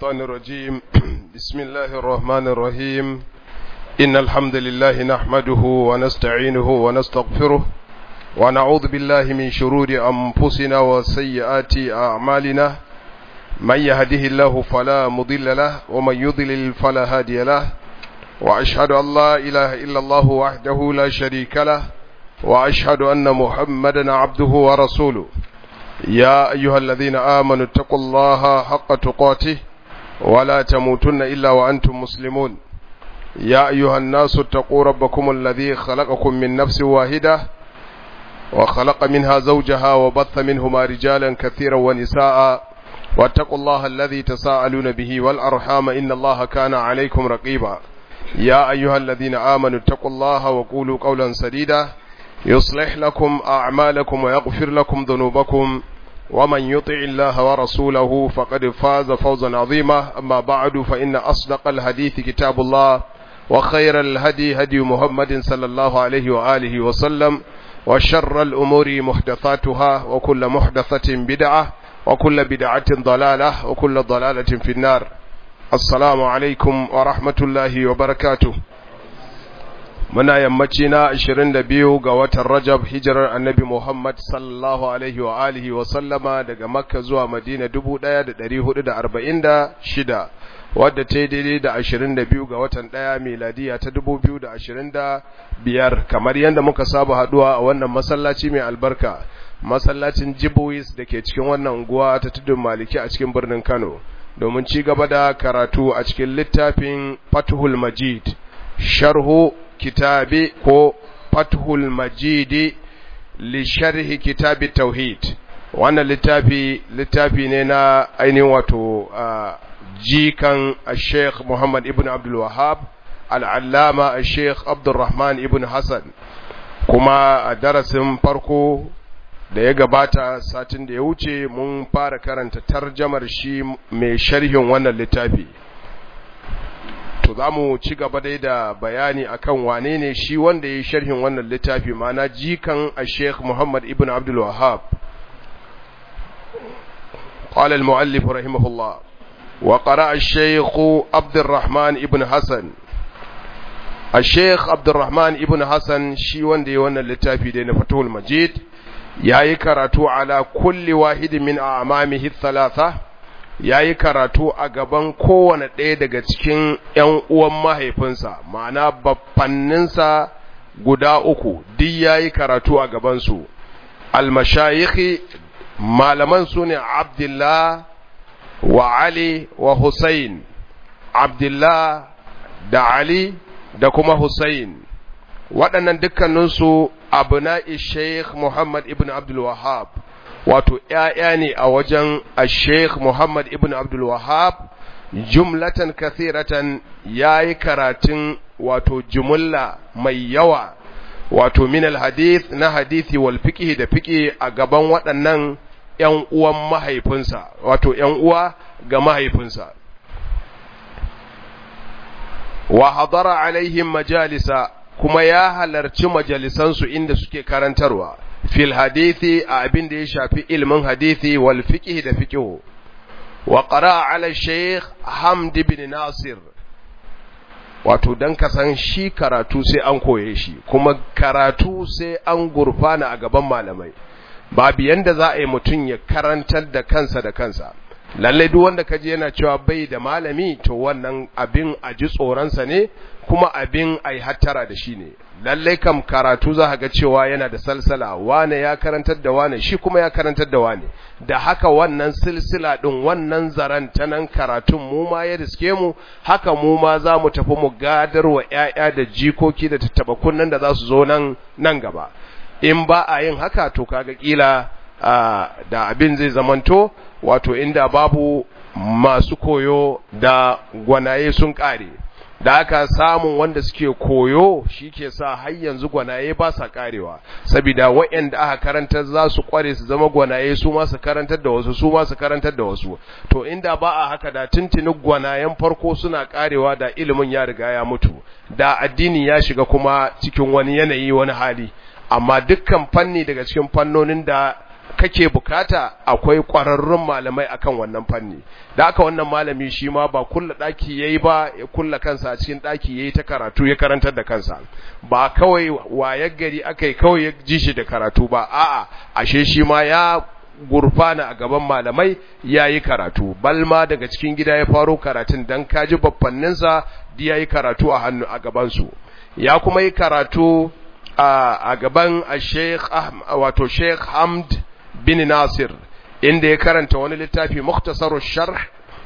الشيطان الرجيم بسم الله الرحمن الرحيم إن الحمد لله نحمده ونستعينه ونستغفره ونعوذ بالله من شرور أنفسنا وسيئات أعمالنا من يهده الله فلا مضل له ومن يضلل فلا هادي له وأشهد أن لا إله إلا الله وحده لا شريك له وأشهد أن محمدا عبده ورسوله يا أيها الذين آمنوا اتقوا الله حق تقاته ولا تموتن إلا وأنتم مسلمون يا أيها الناس اتقوا ربكم الذي خلقكم من نفس واحدة وخلق منها زوجها وبث منهما رجالا كثيرا ونساء واتقوا الله الذي تساءلون به والأرحام إن الله كان عليكم رقيبا يا أيها الذين آمنوا اتقوا الله وقولوا قولا سديدا يصلح لكم أعمالكم ويغفر لكم ذنوبكم ومن يطع الله ورسوله فقد فاز فوزا عظيما أما بعد فإن أصدق الحديث كتاب الله وخير الهدي هدي محمد صلى الله عليه وآله وسلم وشر الأمور محدثاتها وكل محدثة بدعة وكل بدعة ضلالة وكل ضلالة في النار السلام عليكم ورحمة الله وبركاته muna yammaci na 22 ga watan Rajab hijirar Annabi Muhammad sallallahu alaihi wa alihi wa sallama daga Makka zuwa Madina 1446 wadda ta yi daidai da 22 ga watan 1 miladiya ta 2025 kamar yadda muka saba haduwa a wannan masallaci mai albarka masallacin Jibois da ke cikin wannan unguwa ta tudun Maliki a cikin birnin Kano domin ci gaba da karatu a cikin littafin Fathul Majid sharhu kitabi ko fathul majidi li sharhi kitabi tauhid wannan littafi littafi ne na ainihin wato jikan sheikh muhammad ibn abdul wahab al'allama sheikh abdulrahman ibn hassan kuma a darasin farko da ya gabata satin da ya wuce mun fara karanta tarjamar shi mai sharhin wannan littafi to za mu ci gaba dai da bayani akan wane ne shi wanda ya yi sharhin wannan littafi mana jikan a sheikh muhammad ibn abdul wahab قال المؤلف رحمه الله وقرأ الشيخ عبد الرحمن ابن حسن الشيخ عبد الرحمن ابن حسن شي وندي وانا اللتافي دين فتح المجيد ياي كراتو على كل واحد من أعمامه الثلاثة ya yi karatu a gaban kowane ɗaya daga cikin ‘yan uwan mahaifinsa, ma'ana baffanninsa guda uku, duk ya yi karatu a gabansu. Almashayikhi malaman su ne Abdullah wa Ali wa Hussein, Abdullah da Ali da kuma Hussein. Waɗannan dukkaninsu abu na Sheikh Muhammad ibn Abdul Wahab. wato ‘ya'ya ne a wajen a Sheikh Muhammad ibn Abdul Wahab, jumlatan kathiratan ya yi karatun wato jumulla mai yawa, wato minal hadith na hadithi wal fiƙi da fiƙi a gaban waɗannan ‘yan uwan mahaifinsa, wato ‘yan uwa ga mahaifinsa. Wa hadara alaihim majalisa kuma ya halarci majalisansu inda suke karantarwa. fil hadithi a abin da ya shafi ilmin hadithi wal fiqh da fiqh wa qara ala shaykh hamd ibn nasir wato dan ka san shi karatu sai an koye shi kuma karatu sai an gurfana a gaban malamai babu yanda za a yi mutum ya karantar da kansa da kansa lallai duk wanda kaji yana cewa bai da malami to wannan abin a ji tsoronsa ne kuma abin a yi hattara da shi ne lallai kam karatu za ga cewa yana da salsala wane ya karantar da wane shi kuma ya karantar da wane da haka wannan silsila ɗin wannan zaren ta nan karatun mu ma ya riske mu haka mu ma za mu tafi mu gadar wa ‘ya'ya da jikoki da tattaba kunnen da za su zo nan nan gaba in ba a yin haka to kaga kila da abin zai zamanto wato inda babu masu koyo da gwanaye sun ƙare da aka samun wanda suke koyo shi ke sa har yanzu gwanaye ba sa karewa saboda waɗanda aka karantar za su kware su zama gwanaye su ma su karantar da wasu su ma su karantar da wasu to inda ba a haka da tuntuni gwanayen farko suna karewa da ilimin ya riga ya mutu da addini ya shiga kuma cikin wani yanayi wani hali amma dukkan fanni daga cikin fannonin da kake bukata akwai ƙwararrun malamai akan wannan fanni da aka wannan malami shi ma ba kulla ɗaki yayi ba ya kulla kansa a cikin ɗaki yayi ta karatu ya karantar da kansa ba kawai wayar gari akai kawai ya ji shi da karatu ba a'a ashe shi ma ya gurfana a gaban malamai yayi karatu balma daga cikin gida ya faro karatun dan kaji babbanninsa da yayi karatu a hannu a gaban su ya kuma yi karatu a gaban Sheikh wato Sheikh Hamd bin Nasir inda ya karanta wani littafi Mukhtasar Sharh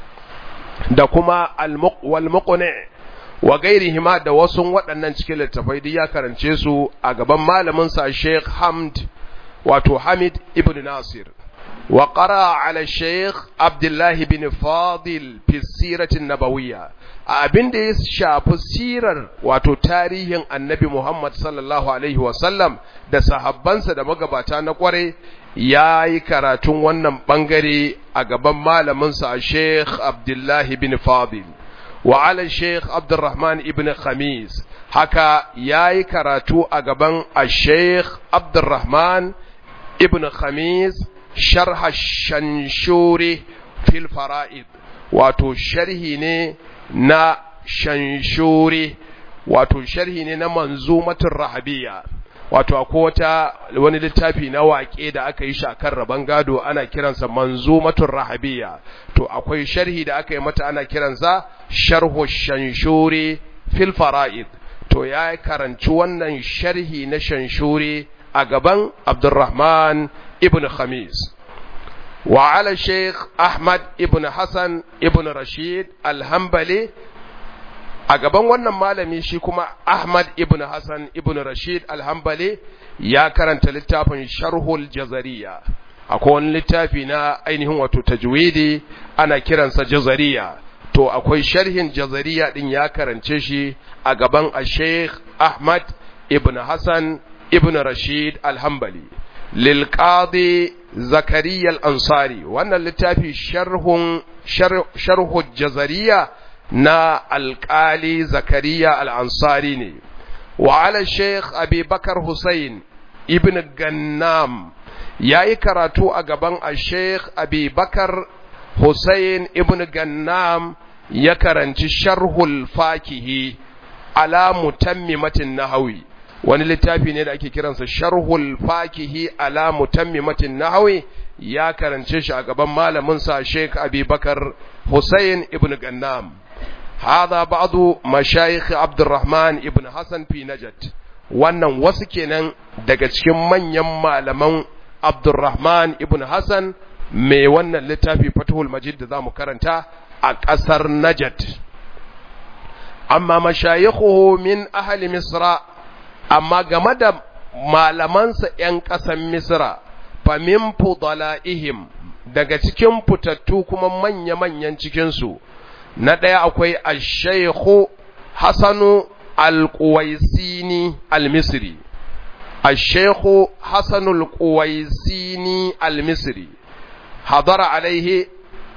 da kuma Al-Wal Muqni wa gairihima da wasu waɗannan cikin littafai duk ya karance su a gaban malamin sa Sheikh Hamd wato Hamid ibn Nasir wa qara ala Sheikh Abdullah bin Fadil fi siratin nabawiyya abin da ya shafi sirar wato tarihin annabi Muhammad sallallahu Alaihi wasallam da sahabbansa da magabata na kware ya yi karatun wannan ɓangare a gaban malaminsa a Sheikh Abdullahi bin Fadil wa ala Sheikh Abdurrahman ibn Khamis haka ya yi karatu a gaban a Sheikh Abdurrahman ibn Khamis sharha shanshuri fil fara'id wato sharhi ne na shanshuri wato sharhi ne na manzumatul rahabiyya wato akwai wata wani littafi na waƙe da aka yi shakar rabon gado ana kiransa manzumatul rahabiyya to akwai sharhi da aka yi mata ana kiransa sharhu shanshuri fil fara'id to ya karanci wannan sharhi na shanshuri a gaban Abdurrahman ibn Khamis وعلى الشيخ أحمد ابن حسن ابن رشيد الهنبلي a gaban wannan malami shi kuma Ahmad ibn Hassan ibn Rashid al-Hanbali ya karanta littafin Sharhul Jazariya akwai wani littafi na ainihin wato tajwidi ana kiransa Jazariya to akwai sharhin Jazariya din ya karance shi a gaban Sheikh Ahmad ibn Hassan ibn Rashid al-Hanbali lil qadi Zakariya al-Ansari wannan littafi sharhun sharhu Jazariya na alƙali zakariya al'ansari ne wa ala sheikh abubakar hussein ibn gannam ya yi karatu a gaban a sheikh abubakar hussein ibn gannam ya karanci sharhul fakihi ala mutammimatin nahawi wani littafi ne da ake kiransa sharhul fakihi ala mutammimatin nahawi ya karance shi a gaban malaminsa sheikh abubakar hussein ibn gannam هذا بعض مشايخ عبد الرحمن ابن حسن في نجد wannan wasu kenan daga cikin manyan malaman Abdurrahman ibn Hassan mai wannan littafi Fathul Majid da zamu karanta a ƙasar Najd amma mashayikhuhu min ahli Misra amma game da malamansa ƴan ƙasar Misra fa min fudalaihim daga cikin fitattu kuma manya-manyan cikin su na ɗaya akwai ashaikhu hasanu alƙuwaisini almisri ashaikhu hasanu alƙuwaisini almisri hadara alaihi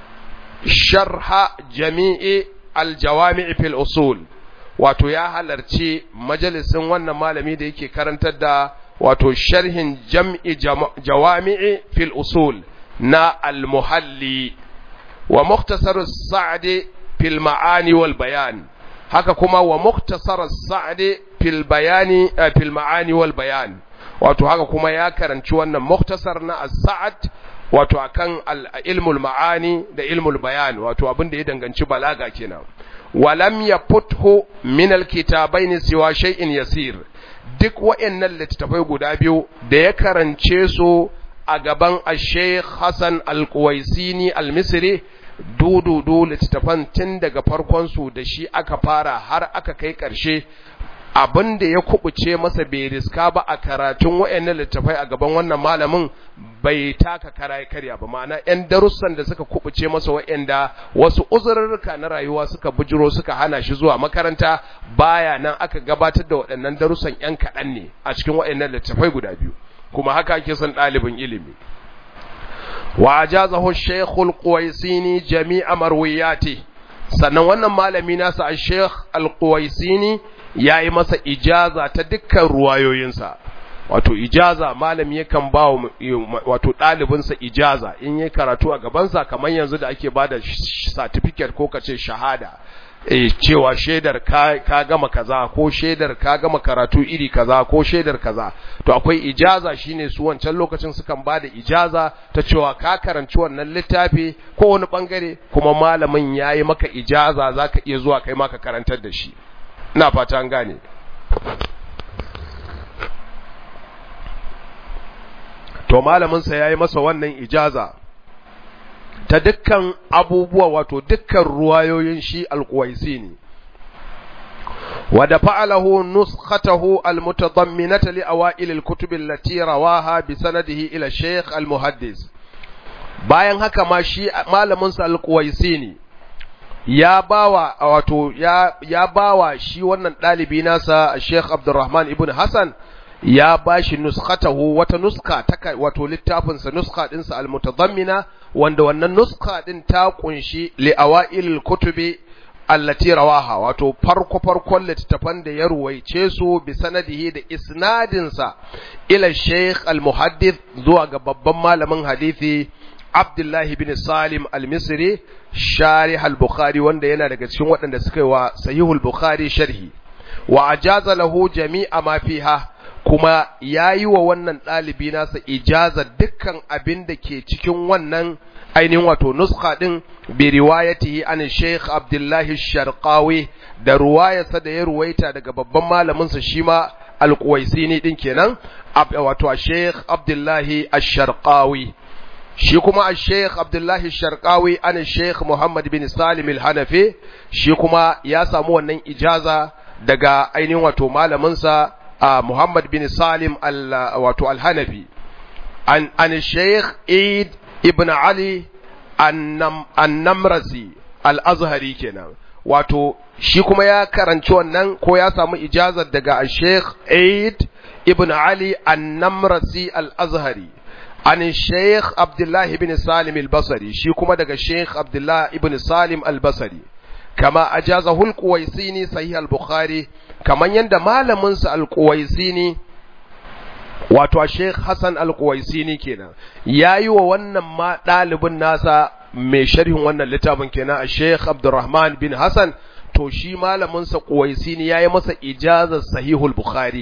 sharha jami'i aljawami'i fil usul wato ya halarci majalisin wannan malami da yake karantar da wato sharhin jam'i jawami'i fil usul na almuhalli wa muktasar sa'adi fil ma'ani wal bayan haka kuma wa muktasar sa'adi fil bayani fil ma'ani wal bayan wato haka kuma ya karanci wannan muktasar na as-sa'ad wato akan ilmul ma'ani da ilmul bayan wato abin da ya danganci balaga kenan walam yafuthu min alkitabaini siwa shay'in yasir duk wayannan littattafai guda biyu da ya karance su a gaban Sheikh Hassan Al-Quwaisini Al-Misri dududu littattafan tun daga farkon su da shi aka fara har aka kai ƙarshe abin da ya kubuce masa bai riska ba a karatun wayannan littattafai a gaban wannan malamin bai taka kara karya ba ma'ana yan darussan da suka kubuce masa wayanda wasu uzurrurruka na rayuwa suka bujiro suka hana shi zuwa makaranta baya nan aka gabatar da waɗannan darussan yan kaɗan ne a cikin wayannan littattafai guda biyu kuma haka ake son ɗalibin ilimi wa ajazahu shaykhul quwaisini jami'a marwiyati sannan wannan malami nasa a shaykh al-quwaisini yayi masa ijaza ta dukkan ruwayoyinsa wato ijaza malami yakan ba wato ɗalibinsa ijaza in yi karatu a gabansa kamar yanzu da ake ba da certificate ko kace shahada e, cewa shaidar ka, ka gama kaza ko shaidar ka gama karatu iri kaza ko shaidar kaza to akwai ijaza shine su wancan lokacin sukan ba da ijaza ta cewa ka karanci wannan littafi ko wani bangare kuma malamin yayi maka ijaza zaka iya zuwa kai maka karantar da shi ina fata an gane to malaminsa ya yi masa wannan ijaza ta dukkan abubuwa wato dukkan ruwayoyin shi alkuwaisi ne wadda fa'alahu nuskhatahu almutadamminata li awail alkutub allati rawaha bi sanadihi ila shaykh almuhaddis bayan haka ma shi malaminsa alkuwaisi ne ya bawa wato ya ya bawa shi wannan dalibi nasa Sheikh Abdulrahman ibn Hassan ya bashi nuskhatahu wata nuska ta wato littafin sa nuska din sa almutadammina wanda wannan nuska din ta kunshi li awailil kutubi allati rawaha wato farko farkon littafan da ya ruwaice su bi sanadihi da isnadin sa ila Sheikh al-Muhaddith zuwa ga babban malamin hadisi Abdullahi bin Salim al-Misri sharih al-Bukhari wanda yana daga cikin waɗanda suka yi wa Sahihul Bukhari sharhi wa ajaza lahu jami'a ma fiha kuma yayi wa wannan ɗalibi nasa ijaza dukkan abin da ke cikin wannan ainihin wato nuskha din bi riwayatihi an Sheikh Abdullahi Sharqawi da ruwayarsa da ya ruwaita daga babban malamin sa shima al-Quwaisini din kenan wato Sheikh Abdullahi Ash-Sharqawi shi kuma a sheikh abdullahi sharkawi an sheikh muhammad bin salim al-hanafi shi kuma ya samu wannan ijaza daga ainihin wato malaminsa a muhammad bin salim wato al-hanafi an, an sheikh eid ibn ali annamrasi al-azhari kenan wato shi kuma ya karanci wannan ko ya samu ijazar daga sheikh eid ibn ali annamrasi al-azhari عن الشيخ عبد الله بن سالم البصري شي كما daga Sheikh Abdullah ibn Salim al-Basri kama ajazahu al-Quwaisini sahih al-Bukhari kaman yanda malamin sa al-Quwaisini wato Sheikh Hassan al-Quwaisini kenan yayi wa wannan ma dalibin nasa mai sharhin wannan littafin kenan Sheikh Abdurrahman bin Hassan to shi malamin sa Quwaisini yayi masa ijazar sahihul Bukhari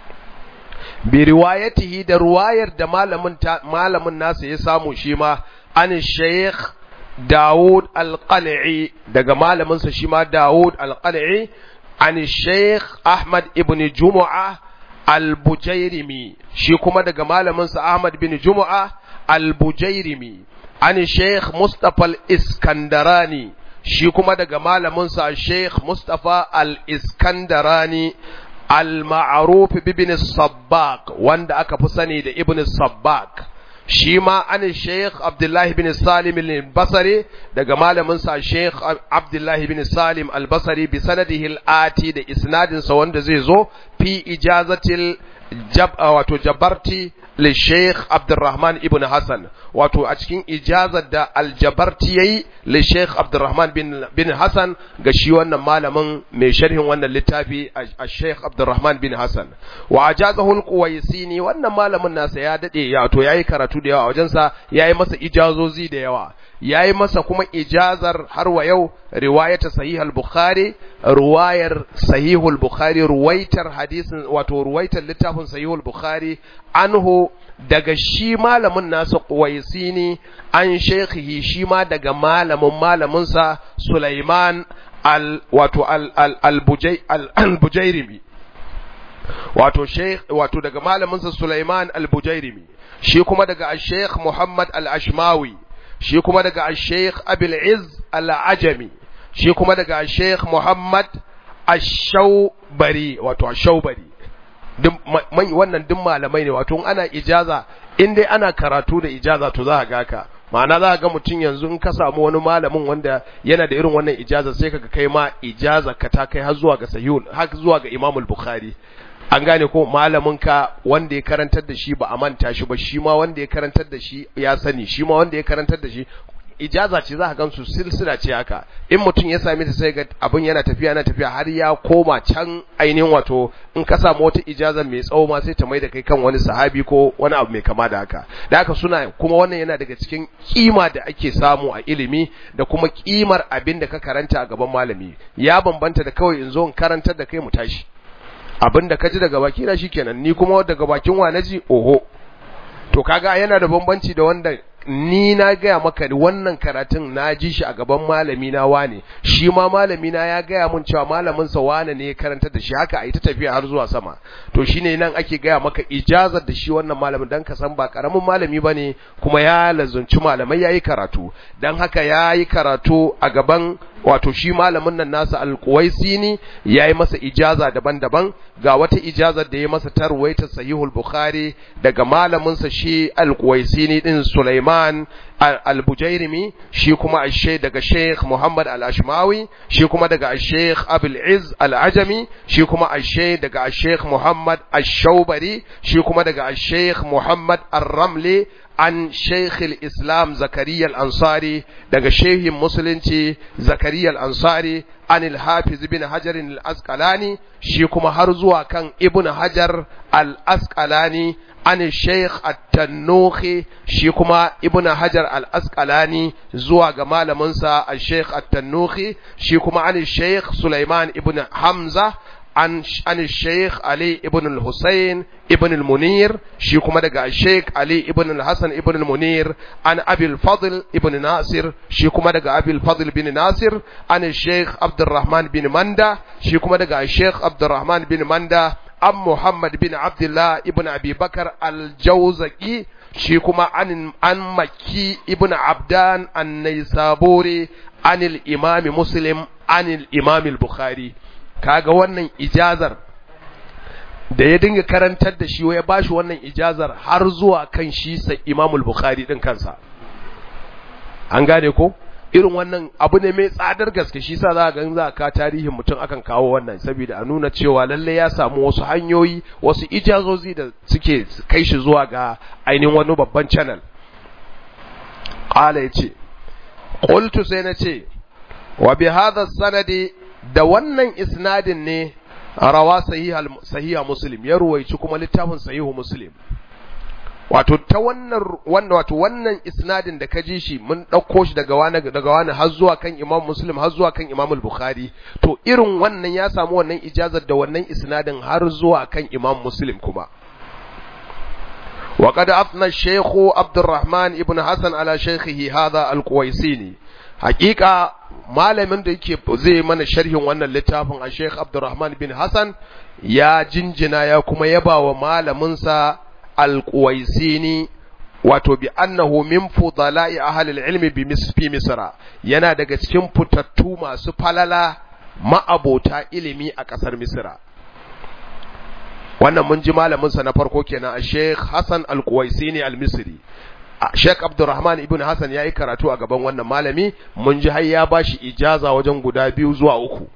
bi riwayatihi da ruwayar da malamin malamin nasa ya samu shi ma an shaykh Dawud al-Qal'i daga malamin sa shi ma Dawud al-Qal'i an shaykh Ahmad ibn Jumu'a al-Bujairimi shi kuma daga malamin sa Ahmad bin Jumu'a al-Bujairimi an shaykh Mustafa al-Iskandarani shi kuma daga malamin sa Sheikh Mustafa al-Iskandarani al-ma'ruf ibn sabbaq wanda aka fi sani da ibn sabbaq shi ma an sheikh abdullahi bin salim al-basri daga malamin sa sheikh abdullahi bin salim al-basri bi sanadihi al-ati da isnadin sa wanda zai zo fi ijazatil jab wato jabarti li sheikh abdurrahman ibn hasan wato a cikin ijazar da aljabarti yayi li sheikh abdurrahman bin bin hasan ga shi wannan malamin mai sharhin wannan littafi a sheikh abdurrahman bin hasan wa ajazahu alquwaisini wannan malamin nasa ya dade ya to yayi karatu da yawa a wajensa yayi masa ijazozi da yawa yayi masa kuma ijazar har wa yau riwayata sahih al-bukhari ruwayar sahih al-bukhari ruwaitar hadisin wato ruwaitar littafin sahih al-bukhari anhu daga shi malamin nasa Quwaisini an shekhihi shi ma daga malamin malaminsa Sulaiman al wato al al al bujairimi wato sheikh wato daga malaminsa Sulaiman al bujairimi shi kuma daga Sheikh Muhammad al Ashmawi shi kuma daga Sheikh Abil Izz al Ajami shi kuma daga Sheikh Muhammad Ash-Shawbari wato Ash-Shawbari wannan duk malamai ne wato ana ijaza in dai ana karatu da ijaza to za ka ga ka ma'ana za ka ga mutum yanzu in ka samu wani malamin wanda yana da irin wannan ijaza sai kaga kai ma ijaza ka ta kai har zuwa ga sahihul har zuwa ga Imam al-Bukhari an gane ko malamin ka wanda ya karantar da shi ba a manta shi ba shi ma wanda ya karantar da shi ya sani shi ma wanda ya karantar da shi ijaza ce za ka gansu silsila ce haka in mutum ya same ta sai ga abin yana tafiya yana tafiya har ya koma can ainihin wato in ka samu wata ijaza mai tsawo ma sai ta mai da kai kan wani sahabi ko wani abu mai kama da haka da haka suna kuma wannan yana daga cikin kima da ake samu a ilimi da kuma kimar abin da ka karanta a gaban malami ya bambanta da kawai in zo in karantar da kai mu tashi abin da ka ji daga baki na shikenan ni kuma daga bakin wa naji oho to kaga yana da bambanci da wanda ni na gaya maka wannan karatun na ji shi a gaban malami na wane shi ma malami na ya gaya mun cewa malamin sa wane ne ya karanta da shi haka ai ta tafiya har zuwa sama to shine nan ake gaya maka ijazar da shi wannan malamin dan ka san ba karamin malami bane kuma ya lazunci malamai yayi karatu dan haka yayi karatu a gaban wato shi malamin nan nasa alkuwaisini ya yi masa ijaza daban-daban ga wata ijazar da ya masa tarwaita sahihul bukhari daga malaminsa shi alkuwaisini din Sulaiman al-Bujairimi shi kuma ashe daga Sheikh Muhammad al-Ashmawi shi kuma daga Sheikh Abul Izz al-Ajami shi kuma ashe daga Sheikh Muhammad ash-Shawbari shi kuma daga Sheikh Muhammad ar-Ramli an Sheikh al-Islam Zakariya al-Ansari daga Sheikhin Musulunci Zakariya al-Ansari an al-Hafiz bin Hajar al-Asqalani shi kuma har zuwa kan Ibn Hajar al-Asqalani an Sheikh At-Tannuhi shi kuma Ibn Hajar al-Asqalani zuwa ga malaminsa Sheikh At-Tannuhi shi kuma an Sheikh Sulaiman ibn Hamza عن عن الشيخ علي ابن الحسين ابن المنير شي كما daga الشيخ علي ابن الحسن ابن المنير عن ابي الفضل ابن ناصر شي كما daga ابي الفضل بن ناصر عن الشيخ عبد الرحمن بن مندا شي كما daga الشيخ عبد الرحمن بن مندا عن محمد بن عبد الله ابن ابي بكر الجوزقي shi kuma an an maki ibn abdan an-naisaburi anil imam muslim anil imam al-bukhari kaga wannan ijazar da ya dinga karantar da shi ya bashi wannan ijazar har zuwa kan shi sai Imamul Bukhari din kansa an gane ko irin wannan abu ne mai tsadar gaske shi sa za ga za ka tarihin mutum akan kawo wannan saboda a nuna cewa lalle ya samu wasu hanyoyi wasu ijazozi da suke kai shi zuwa ga ainihin wani babban channel qala yace qultu sai na ce wa bi hadha sanadi da wannan isnadin ne rawa sahiha muslim ya ruwaici kuma littafin sahihu muslim wato ta wannan wanda wato wannan isnadin da ka ji shi mun ɗauko shi daga wani daga wani har zuwa kan imam muslim har zuwa kan imam bukhari to irin wannan ya samu wannan ijazar da wannan isnadin har zuwa kan imam muslim kuma وقد أثنى الشيخ عبد الرحمن ابن حسن على شيخه هذا القويسيني حقيقة malamin da yake zai mana sharhin wannan littafin a Sheikh Abdurrahman bin Hassan ya jinjina ya kuma yaba wa malaminsa Al-Quwaisini wato bi annahu min fudala'i ahli al-ilmi bi misfi Misra yana daga cikin fitattu masu falala ma'abota ilimi a ƙasar Misra wannan mun ji malaminsa na farko kenan a Sheikh Hassan Al-Quwaisini Al-Misri Sheikh Abdulrahman ibn Hassan yayi karatu a gaban wannan malami mun ji har ya bashi ijaza wajen guda biyu zuwa uku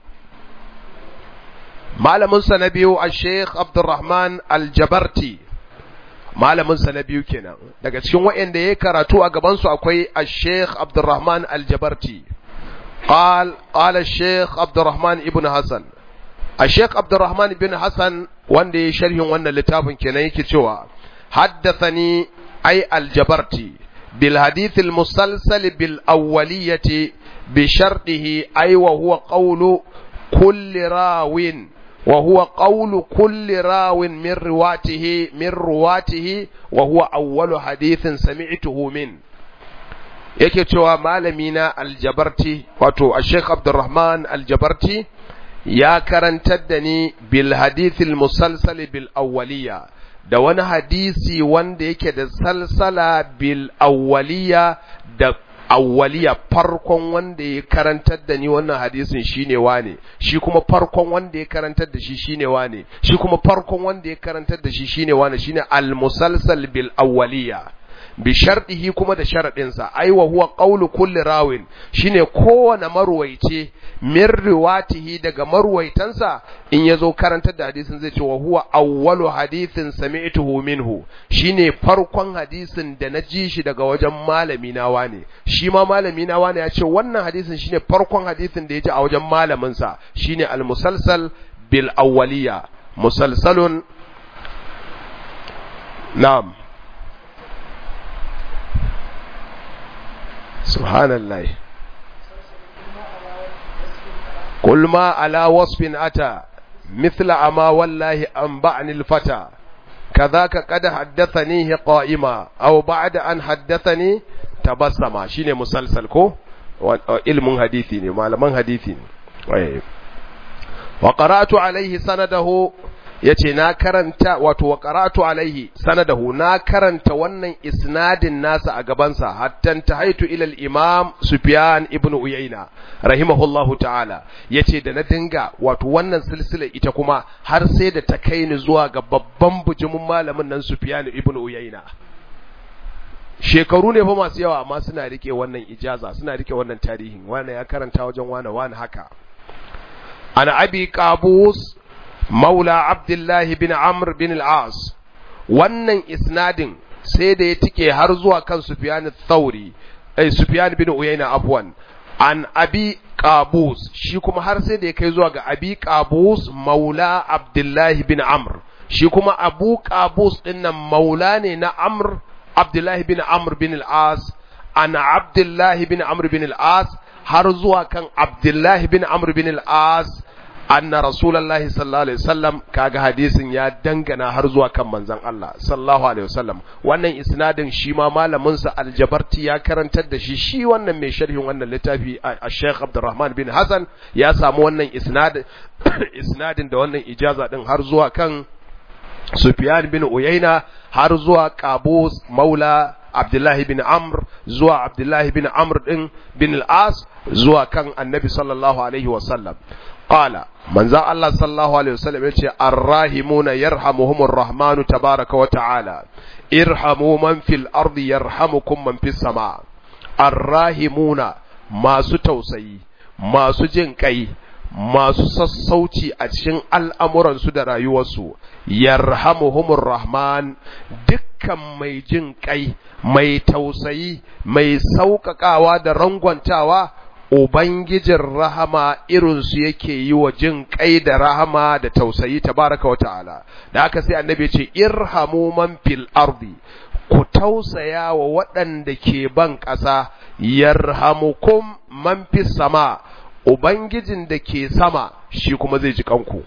malamin sa na biyu a Sheikh Abdulrahman Al-Jabarti malamin sa na biyu kenan daga cikin waɗanda yayi karatu a gaban su akwai Sheikh Abdulrahman Al-Jabarti قال قال الشيخ عبد الرحمن ابن حسن الشيخ عبد الرحمن بن حسن wanda ya sharhin wannan littafin kenan yake cewa haddathani أي الجبرتي بالحديث المسلسل بالأولية بشرطه أي وهو قول كل راو وهو قول كل راو من رواته من رواته وهو أول حديث سمعته من yake cewa malamina aljabarti wato a sheikh abdurrahman aljabarti ya karantar da ni bil hadithil musalsal bil awwaliya da wani hadisi wanda yake da salsala bil awwaliya da awwaliya farkon wanda ya karantar da ni wannan hadisin shine wane shi kuma farkon wanda ya karantar da shi shine wane shi kuma farkon wanda ya karantar da shi shine wane shine al musalsal bil awwaliya bi sharɗihi kuma da sharaɗinsa ai wa huwa qawlu kulli rawin shine kowane marwaice min riwatihi daga marwaitansa in yazo karantar da hadisin zai ce wa huwa awwalu hadithin sami'tuhu minhu shine farkon hadisin da na ji shi daga wajen malami na wane shi ma malami na wane ya ce wannan hadisin shine farkon hadisin da ya ji a wajen malamin sa shine al-musalsal bil awwaliya musalsalun na'am subhanallah قل ما على وصف أتى مثل أما والله أنبعني الفتى كذاك قد حدثنيه قائما أو بعد أن حدثني تبسما شيني مسلسل كو علم حديثي معلمان حديثي وقرأت عليه سنده yace na karanta wato wa qara'tu alaihi sanadahu na karanta wannan isnadin nasa a gabansa hatta tahaitu ila al-imam Sufyan ibn Uyayna rahimahullahu ta'ala yace da na dinga wato wannan silsila ita kuma har sai da ta kai ni zuwa ga babban bujumin malamin nan Sufyan ibn Uyayna shekaru ne fa masu yawa amma suna rike wannan ijaza suna rike wannan tarihin wani ya karanta wajen wani wani haka ana abi qabus maula abdullahi bin amr bin al'as wannan isnadin sai da ya tike har zuwa kan sufyan thauri ai sufyan bin uyayna afwan an abi qabus shi kuma har sai da ya kai zuwa ga abi qabus maula abdullahi bin amr shi kuma abu qabus dinnan maula ne na amr abdullahi bin amr bin al'as an abdullahi bin amr bin al'as har zuwa kan abdullahi bin amr bin al'as anna rasulullahi sallallahu alaihi wasallam kaga hadisin ya dangana har zuwa kan manzon Allah sallallahu alaihi wasallam wannan isnadin shi ma malamin sa aljabarti ya karantar da shi shi wannan mai sharhin wannan littafi a Sheikh Abdurrahman bin Hassan ya samu wannan isnad isnadin da wannan ijaza din har zuwa kan Sufyan bin Uyayna har zuwa Qabus Maula Abdullahi bin Amr zuwa Abdullahi bin Amr din bin al-As zuwa kan Annabi sallallahu alaihi wasallam qala manzan Allah sallallahu alaihi wasallam yace arrahimuna yarhamuhumur rahmanu tabaraka wa ta'ala irhamu man fil ardi yarhamukum man fis sama arrahimuna masu tausayi masu jin kai masu sassauci a cikin al'amuransu da rayuwarsu yarhamuhumur rahman dukkan mai jin kai mai tausayi mai sauƙaƙawa da rangwantawa Ubangijin rahama irinsu yake yi wa jin kai da rahama da tausayi tabaraka wa ta'ala, da aka sai annabi ce, Irhamu man fil ardi, ku tausaya wa waɗanda ke ban ƙasa, yarhamukum man fi sama, Ubangijin da ke sama shi kuma zai ji kanku.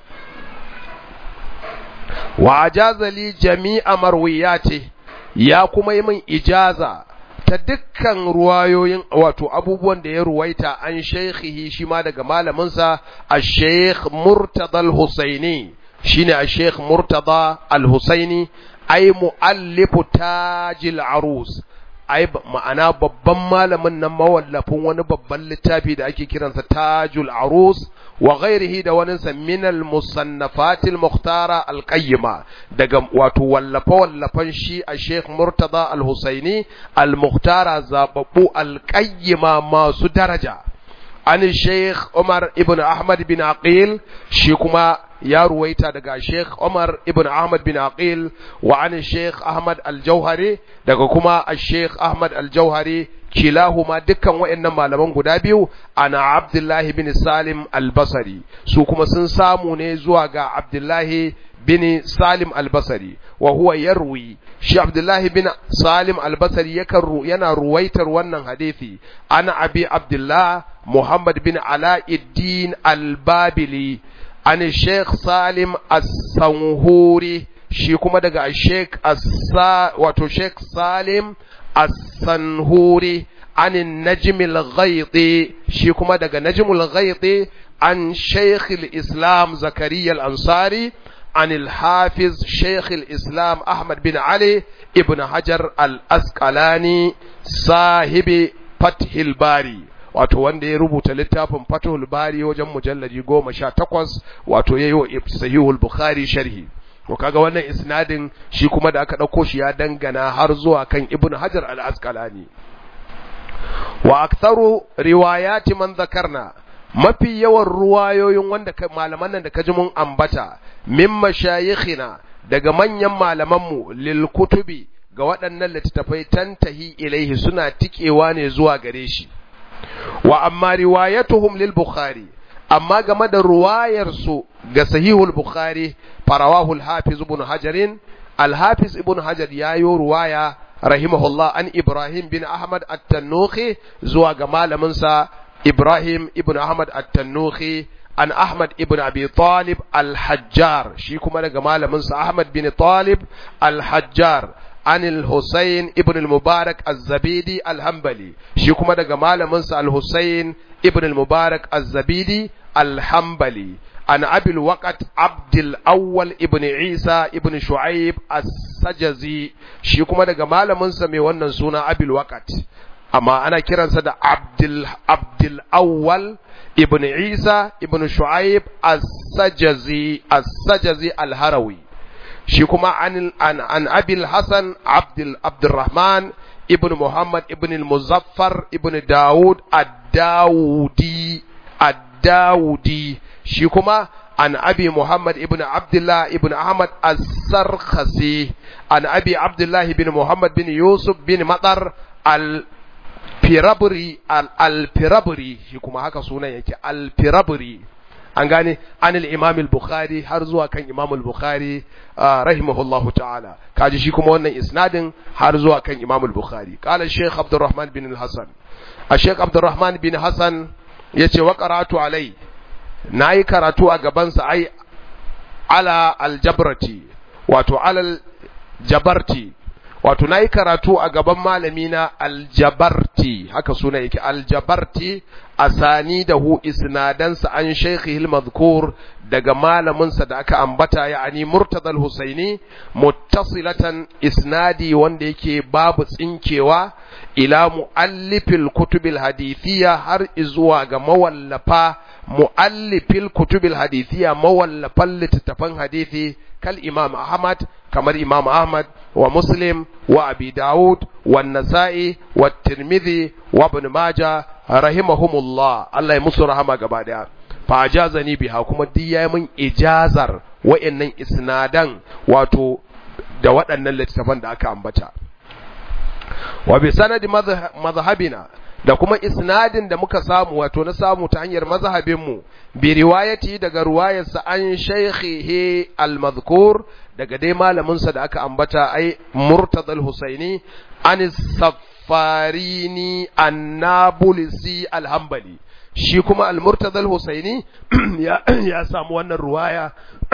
Wa ajazali jami'a marwiya ce, ya kuma yi min ijaza. ta dukkan ruwayoyin wato abubuwan da ya ruwaita an shaikhihi shi ma daga malaminsa a sheikh murtada al-husaini shine a sheikh murtada al-husaini ai mu'allifu tajil arus ai ma'ana babban malamin nan mawallafin wani babban littafi da ake kiransa tajul arus wa ghairihi da wani min al-musannafat al-mukhtara al-qayyima daga wato wallafa wallafan shi a Sheikh Murtada al-Husaini al-mukhtara zababbu al-qayyima masu daraja an Sheikh Umar ibn Ahmad bin Aqil shi kuma ya ruwaita daga Sheikh Umar ibn Ahmad bin Aqil wa an Sheikh Ahmad al-Jauhari daga kuma Sheikh Ahmad al-Jauhari kilahuma dukkan waɗannan malaman guda biyu ana Abdullahi bin Salim al-Basri su kuma sun samu ne zuwa ga Abdullahi bin Salim al-Basri wa huwa yarwi shi Abdullahi bin Salim al-Basri yakan yana ruwaitar wannan hadisi ana Abi Abdullah Muhammad bin Alauddin al-Babili an Sheikh Salim as-Sanhuri shi kuma daga Sheikh Assa wato Sheikh Salim as-Sanhuri an Najm al-Ghaydi shi kuma daga Najm al-Ghaydi an Sheikh al-Islam Zakariya al-Ansari عن الحافظ شيخ الإسلام أحمد بن علي ابن حجر الأسقلاني صاحب فتح الباري wato wanda ya rubuta littafin Fathul Bari wajen mujalladi goma sha takwas wato ya yi wa Sahihul Bukhari sharhi to kaga wannan isnadin shi kuma da aka dauko shi ya dangana har zuwa kan ibnu hajar al-asqalani wa aktharu riwayati man zakarna mafi yawan ruwayoyin wanda malaman nan da kaji mun ambata min mashayikhina daga manyan malamanmu lil kutubi ga waɗannan littattafai tantahi ilaihi suna tikewa ne zuwa gare shi wa amma riwayatuhum lil bukhari amma game da ruwayar su ga sahihul bukhari farawahul hafiz ibn hajarin al hafiz ibn hajar yayo ruwaya rahimahullah an ibrahim bin ahmad at-tannuhi zuwa ga malamin sa ibrahim ibn ahmad at-tannuhi an ahmad ibn abi talib al-hajjar shi kuma daga malamin sa ahmad bin talib al-hajjar عن الحسين ابن المبارك الزبيدي الحنبلي شي كما daga malamin sa al-Husayn ibn al-Mubarak az-Zabidi al-Hanbali an Abi al-Waqt Abd al-Awwal ibn Isa ibn Shu'aib as-Sajazi shi kuma daga malamin sa mai wannan suna Abi al-Waqt amma ana kiransa da Abdul Abdul Awwal ibn Isa ibn Shu'aib as-Sajazi as-Sajazi al-Harawi shi kuma an an an abil hasan abdul abdurrahman ibn muhammad ibn al-muzaffar ibn daud ad-daudi ad-daudi shi kuma an abi muhammad ibn abdullah ibn ahmad as-sarkhasi an abi abdullah ibn muhammad bin yusuf bin matar al firabri al-firabri shi kuma haka sunan yake al-firabri an gane an al-imam al-bukhari har zuwa kan imam al-bukhari rahimahullahu ta'ala kaji shi kuma wannan isnadin har zuwa kan imam al-bukhari qala shaykh abdurrahman bin al-hasan shaykh abdurrahman bin hasan yace wa qara'atu alai nayi karatu a gaban sa ai ala al-jabrati wato alal jabarti wato nayi karatu a gaban malami na aljabarti haka suna yake aljabarti asani da hu isnadansa an shaykhihi almadhkur daga malaminsa da aka ambata yani murtada alhusaini muttasilatan isnadi wanda yake babu tsinkewa ila muallifil kutubil hadithiyya har izuwa ga mawallafa muallifil kutubil hadithiyya mawallafan littattafan hadithi kal imam ahmad kamar imam ahmad wa muslim wa abi daud wa nasa'i wa tirmidhi wa ibn majah rahimahumullah Allah ya musu rahama gaba daya fa ajazani biha kuma duk yayi min ijazar wayannan isnadan wato da waɗannan littattafan da aka ambata wa bi sanadi mazhabina da kuma isnadin da muka samu wato na samu ta hanyar mazhabinmu bi riwayati daga ruwayarsa an shaykhihi al-madhkur daga dai malamin sa da aka ambata ai murtada al-husaini an safarini an-nabulsi al-hanbali shi kuma al-murtada al-husaini ya, ya samu wannan ruwaya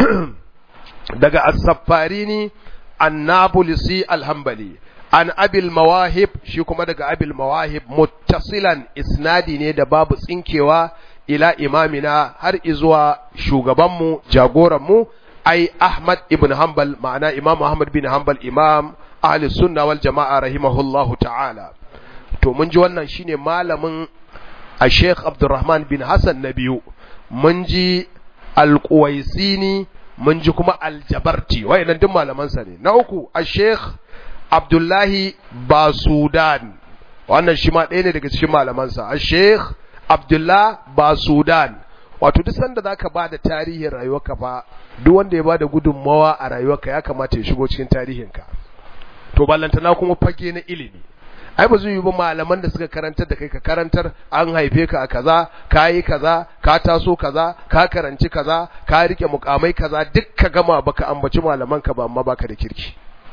daga as-safarini an-nabulsi al-hanbali an abil mawahib shi kuma daga abil mawahib muttasilan isnadi ne da babu tsinkewa ila imamina har izuwa shugabanmu jagoranmu ai ahmad ibn hanbal ma'ana imam ahmad bin hanbal imam ahli sunna wal jama'a rahimahullahu ta'ala to mun ji wannan shine malamin a sheikh abdurrahman bin hassan na biyu mun ji alƙuwaisini mun ji kuma aljabarti wayannan duk malamansa ne na uku a sheikh Abdullahi Basudan wannan shi ma ɗaya ne daga cikin malamansa a Sheikh Abdullah Basudan wato duk sanda zaka ba da tarihin rayuwarka fa duk wanda ya ba da gudunmawa a rayuwarka ya kamata ya shigo cikin tarihinka to ballantana kuma fage na ilimi ai ba zai yi ba malaman da suka karantar da kai ka karantar an haife ka a kaza ka yi kaza ka taso kaza ka karanci kaza ka rike mukamai kaza duk ka gama baka ambaci malaman ka ba amma baka da kirki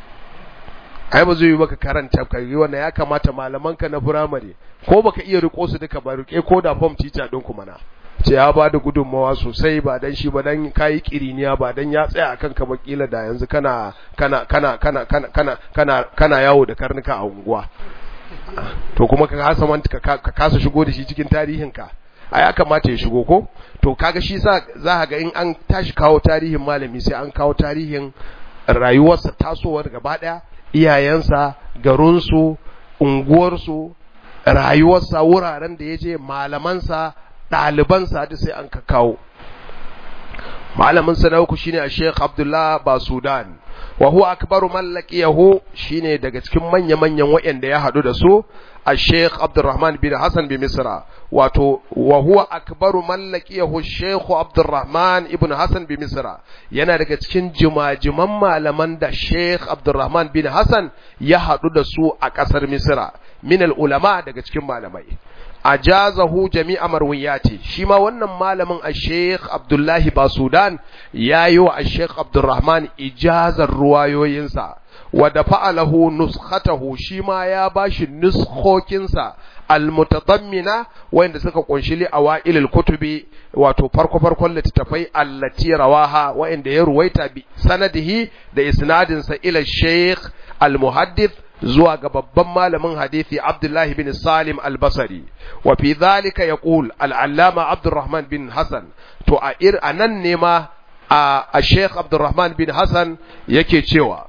ai ba zai yi maka karanta ka yi wannan ya kamata malamanka na firamare ko baka iya riko su duka ba rike ko da form teacher din kuma na ce ya ba da gudunmawa sosai ba dan shi ba dan kayi kiriniya ba dan ya tsaya akan ka bakila da yanzu kana kana kana kana kana kana kana kana yawo da karnuka a unguwa to kuma ka kasa man ka kasa shigo da shi cikin tarihin ka a ya kamata ya shigo ko to kaga shi sa za ka ga in an tashi kawo tarihin malami sai an kawo tarihin rayuwarsa tasowar gaba daya iyayensa garinsu unguwarsu rayuwarsa wuraren da ya je malamansa ɗalibansa duk sai an kawo malamin sa na uku shine Sheikh Abdullah Basudan wa huwa akbaru man laqiyahu shine daga cikin manya-manyan waɗanda ya hadu da su Sheikh Abdurrahman bin Hassan bin Misra wato wa huwa akbaru man laqiyahu Sheikh Abdurrahman ibn Hassan bin Misra yana daga cikin jimajiman malaman da Sheikh Abdurrahman bin Hassan ya hadu da su a ƙasar Misra min ulama daga cikin malamai ajazahu jami'a marwiyati shi ma wannan malamin a Sheikh Abdullahi Basudan yayi wa Sheikh Abdurrahman ijazar ruwayoyinsa wa da fa'alahu nuskhatahu shi ma ya bashi nuskhokinsa almutadammina wanda suka kunshi li awailil kutubi wato farko farkon littattafai allati rawaha wanda ya ruwaita bi sanadihi da isnadinsa ila Sheikh al-Muhaddith zuwa ga babban malamin hadisi Abdullahi bin Salim al-Basri wa fi dhalika yaqul al-allama Abdurrahman bin Hassan to a ir anan ne ma a Sheikh Abdurrahman bin Hassan yake cewa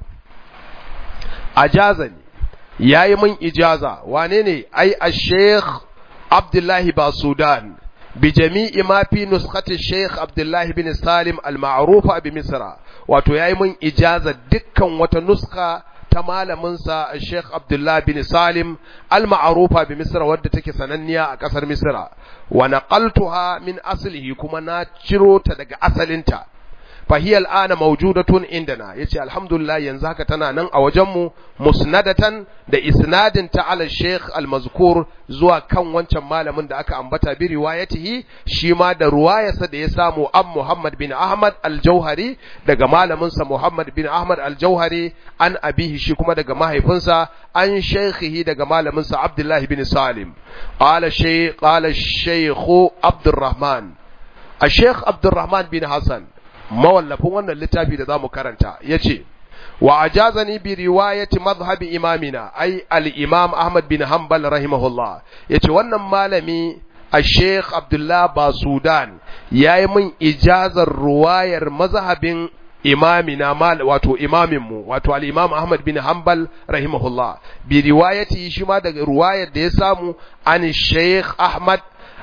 ajazani yayi min ijaza wane ne ai a-Sheikh Abdullahi Basudan bi jami'i ma fi nuskhati Sheikh Abdullahi bin Salim al-ma'rufa bi Misra wato yayi min ijaza dukkan wata nuska ta malaminsa Sheikh Abdullah bin Salim al-ma'rufa bi Misra wadda take sananniya a kasar Misra wa naqaltuha min aslihi kuma na ciro ta daga asalinta فهي الآن موجودة عندنا يتي الحمد لله ينزهك تنانا أوجم مسندة دا إسناد تعالى الشيخ المذكور زوا كان وانشا مالا من دا أكا أنبتا بروايته شما دا رواية دا يسامو أم محمد بن أحمد الجوهري دا مالا منسى محمد بن أحمد الجوهري عن أبيه شكما دا ماهي فنسى عن شيخه دا مالا منسى عبد الله بن سالم قال الشيخ قال الشيخ عبد الرحمن الشيخ عبد الرحمن بن حسن mawallafin wannan littafi da zamu karanta yace wa ajazani bi riwayati madhhabi imamina ai al-imam Ahmad bin Hanbal rahimahullah yace wannan malami al-Sheikh Abdullah Basudan yayi min ijazar ruwayar mazhabin imamina mal wato imamin mu wato al-imam Ahmad bin Hanbal rahimahullah bi riwayati shi ma daga ruwayar da ya samu an Sheikh Ahmad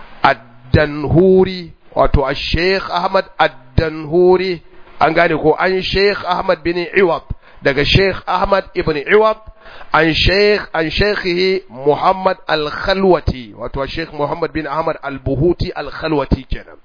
ad-Danhuri wato al-Sheikh Ahmad ad-Danhuri an gane ko an Sheikh Ahmad bin Iwad daga Sheikh Ahmad ibn Iwad an Sheikh an Sheikhihi Muhammad al-Khalwati wato Sheikh Muhammad bin Ahmad al-Buhuti al-Khalwati kenan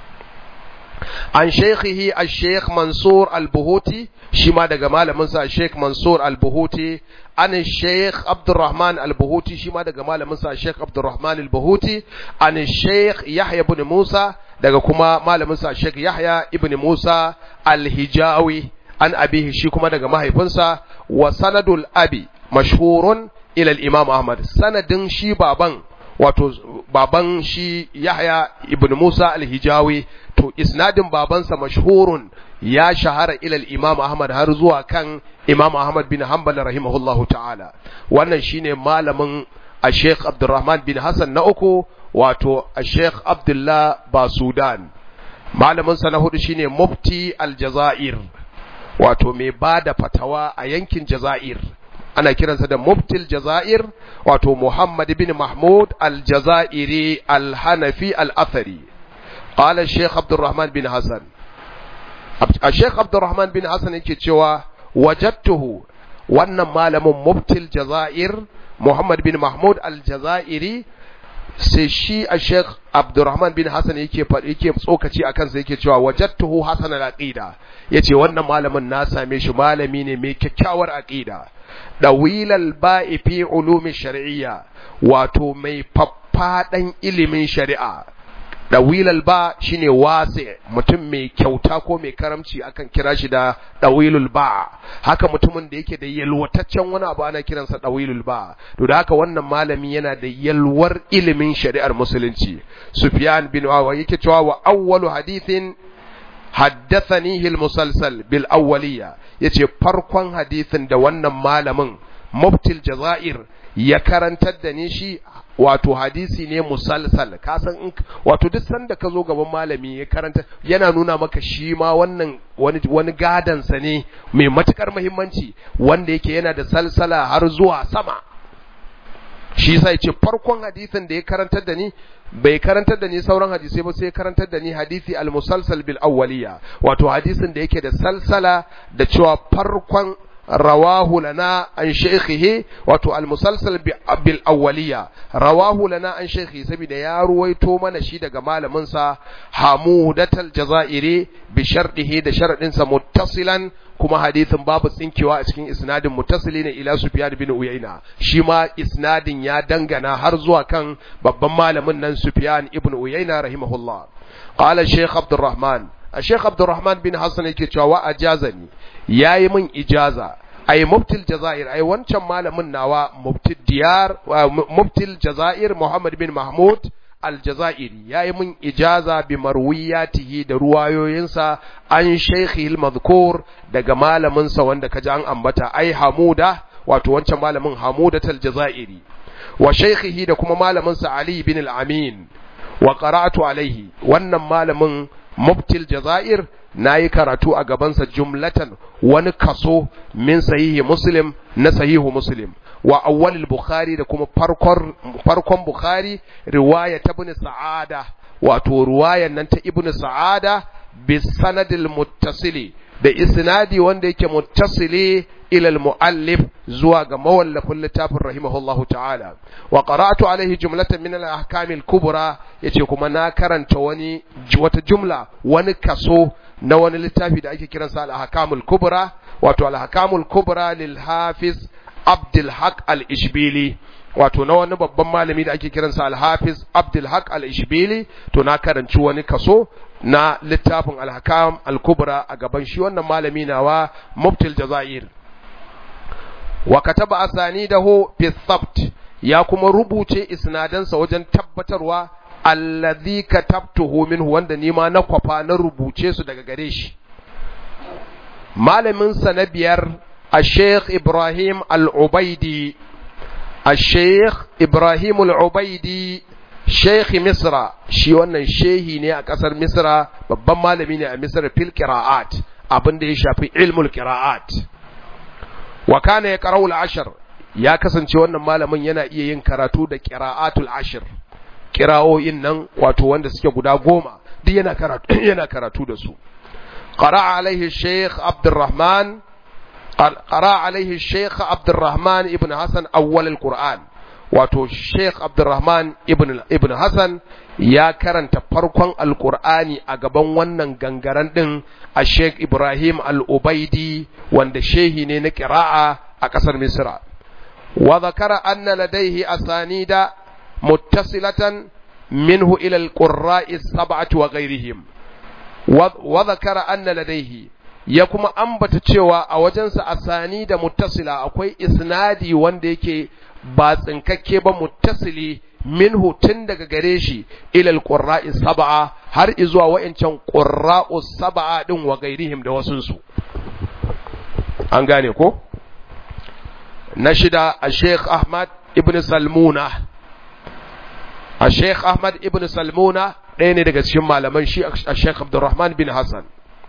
an Sheikhihi al-Sheikh Mansur al-Buhuti shi ma daga malamin sa Sheikh Mansur al-Buhuti an Sheikh Abdurrahman al-Buhuti shi ma daga malamin sa Sheikh Abdurrahman al-Buhuti an Sheikh Yahya ibn Musa daga kuma malamin sa Sheikh Yahya ibn Musa al-Hijawi an abihi shi kuma daga mahaifinsa wa sanadul abi mashhurun ila al-Imam Ahmad sanadin shi baban wato baban shi Yahya ibn Musa al-Hijawi to isnadin babansa mashhurun ya shahara ila al-Imam Ahmad har zuwa kan Imam Ahmad bin Hanbal rahimahullahu ta'ala wannan shine malamin a Sheikh Abdurrahman bin Hassan na uku wato a Sheikh Abdullah Basudan malamin sa na hudu shine Mufti al-Jazair wato mai bada fatawa a yankin Jazair ana kiransa da Muftil Jazair wato Muhammad bin Mahmud al-Jazairi al-Hanafi al-Athari قال الشيخ عبد الرحمن بن حسن الشيخ عبد الرحمن بن حسن yake cewa wajadtuhu wannan malamin muftil jazair Muhammad bin Mahmud al-Jazairi sai shi a Sheikh Abdurrahman bin Hassan yake yake tsokaci a kansa yake cewa wajadtuhu hasan al-aqida yace wannan malamin na same shi malami ne mai kyakkyawar aqida dawilal ba'i fi ulumi shar'iyya wato mai faffadan ilimin shari'a dawilal ba shine wasi mutum mai kyauta ko mai karamci akan kira shi da dawilul ba haka mutumin da yake da yalwataccen wani abu ana kiransa dawilul ba to da haka wannan malami yana da yalwar ilimin shari'ar musulunci sufyan bin wawa yake cewa wa awwalu hadithin haddathanihi al-musalsal bil awwaliya yace farkon hadithin da wannan malamin muftil jazair ya karantar da ni shi wato hadisi ne musalsal ka san in wato duk sanda ka zo gaban malami ya karanta yana nuna maka shi ma wannan wani wani gadan sa ne mai matukar muhimmanci wanda yake yana da salsala har zuwa sama shi yasa yace farkon hadisin da ya karantar da ni bai karantar da ni sauran hadisai ba sai karantar da ni hadisi al-musalsal bil awwaliya wato hadisin da yake da salsala da cewa farkon rawahu lana an shaykhihi wato al-musalsal bil awwaliya rawahu lana an shaykhi saboda ya ruwaito mana shi daga malamin sa hamudatal jazairi bi shardihi da sharadin sa muttasilan kuma hadithin babu tsinkewa a cikin isnadin muttasili ne ila Sufyan bin Uyayna shi ma isnadin ya dangana har zuwa kan babban malamin nan Sufyan ibn Uyayna rahimahullah qala Sheikh Abdurrahman Sheikh Abdurrahman bin Hassan yake cewa wa ajazani yayi min ijaza ai muftil jazair ai wancan malamin nawa muftil diyar muftil jazair Muhammad bin Mahmud aljazairi ya yi min ijaza bi marwiyatihi da ruwayoyinsa an shaikhi al daga malaminsa wanda kaji an ambata ai hamuda wato wancan malamin hamudat aljazairi wa shaikhihi da kuma malaminsa ali bin al-amin wa qara'atu alaihi wannan malamin muftil jazair nayi karatu a gabansa jumlatan wani kaso min sahihi muslim na sahihu muslim wa awwalil bukhari da kuma farkon farkon bukhari riwaya ta ibn sa'ada wato riwayan nan ta ibn sa'ada bi sanadil muttasili da isnadi wanda yake muttasili ila al muallif zuwa ga mawallafin littafin rahimahullahu ta'ala wa qara'tu alaihi jumlatan min al ahkam al kubra yace kuma na karanta wani wata jumla wani kaso na wani littafi da ake kiransa al ahkam al kubra wato al ahkam al kubra lil hafiz Abdulhaq al-Ishbili wato na wani babban malami da ake kiransa al-Hafiz Abdulhaq al-Ishbili to na karanci wani kaso na littafin al-Hakam al-Kubra a gaban shi wannan malami nawa Muftil Jazair wa kataba asanidahu fi thabt ya kuma rubuce isnadansa wajen tabbatarwa alladhi katabtuhu minhu wanda ni ma na kwafa na rubuce su daga gare shi malamin sa na biyar الشيخ إبراهيم العبيدي الشيخ إبراهيم العبيدي شيخ مصر shi wannan shehi ne a ƙasar Misra babban malami ne a Misra fil qira'at abin da ya shafi ilmul qira'at wa kana yaqra'u al-ashr ya kasance wannan malamin yana iya yin karatu da qira'atul ashr qira'o'in nan wato wanda suke guda goma duk yana karatu yana karatu da su qara'a alaihi shaykh Abdurrahman قرأ عليه الشيخ عبد الرحمن ابن حسن أول القرآن wato Sheikh Abdulrahman ibn ibn Hassan ya karanta farkon Alƙur'ani a gaban wannan gangaren din a Sheikh Ibrahim Al-Ubaidi wanda shehi ne na ƙira'a a ƙasar Misra wa zakara anna ladaihi asanida muttasilatan minhu ila al-qurra'i sab'ati wa ghairihim wa zakara anna ladaihi ya kuma ambata cewa a wajensa asani da muttasila akwai isnadi wanda yake ba tsinkakke ba muttasili minhu tun daga gare shi ilal qurra'i sab'a har izuwa wa'ancan qurra'u sab'a din wa gairihim da wasunsu an gane ko na shida a Sheikh Ahmad ibn Salmuna a Sheikh Ahmad ibn Salmuna ɗaya ne daga cikin malaman shi a Sheikh Abdulrahman bin Hassan